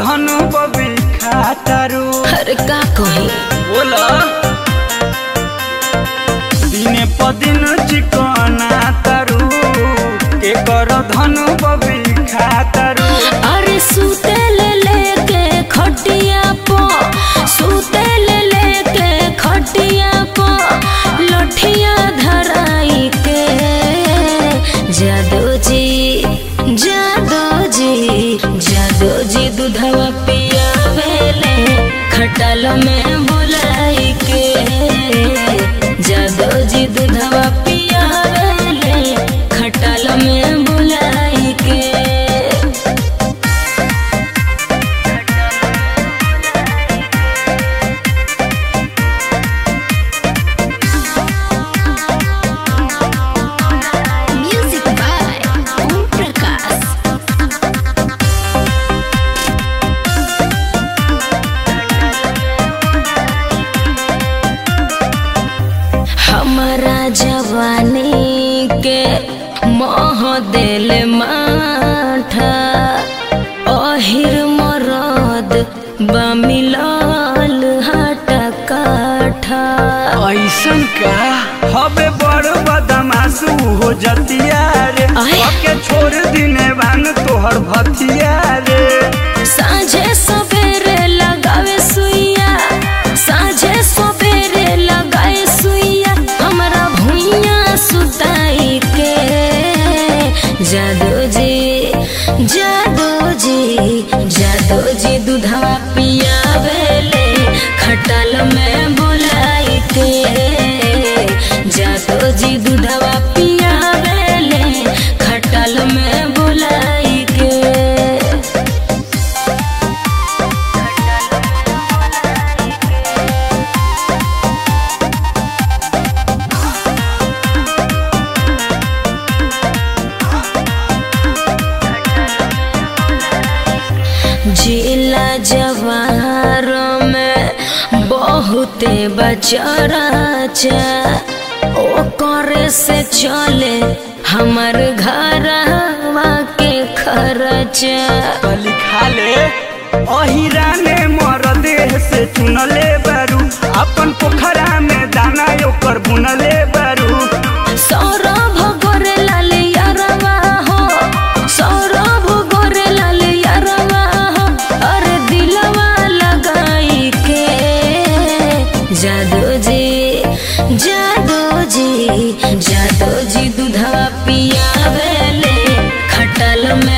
धनु बबी खातारू अरे का कही बोला दिने पदिन चिकना तारू के कर धनु बबी खातारू अरे सूते ले लेके खटिया पो सूते ले लेके खटिया पो लठिया धराई के जादो जी जादो जी जादो जी दूधवा पियावेले खटाल में बुलाई के जादो जी दूधवा पियावेले खटाल में बुलाई के Music by Om Prakash. हमारा जवानी के मोह दिल माठा अहिर मरद बमिलाल हटा काठा ऐसन का हबे बड़ बदमाशू हो जतिया रे आय। के छोड़ दिने बांग तोहर भतिया रे साझे सवेरे लगावे सुइया साझे सवेरे लगाए सुइया हमरा भुइया सुताई के जादो जी जादो जी जादो जी दूधवा पियावेले खटाल में बुलाई के जादो जी दूधवा पियावेले खटाल में बुलाई के जिला जवार में बहुते बचराचा ओ करे से चले हमर घरवा के खर्चा कली खाले अहिरा ने मर देह से चुनले बारू अपन पोखरा में दाना ओकर बुनले बारू सौरभ गोरे लाल यारवा हो सौरभ गोरे लाल यारवा हो अरे दिलवा लगाई के जादो जी जादो जी जादो जी दूधवा पियावेले खटल में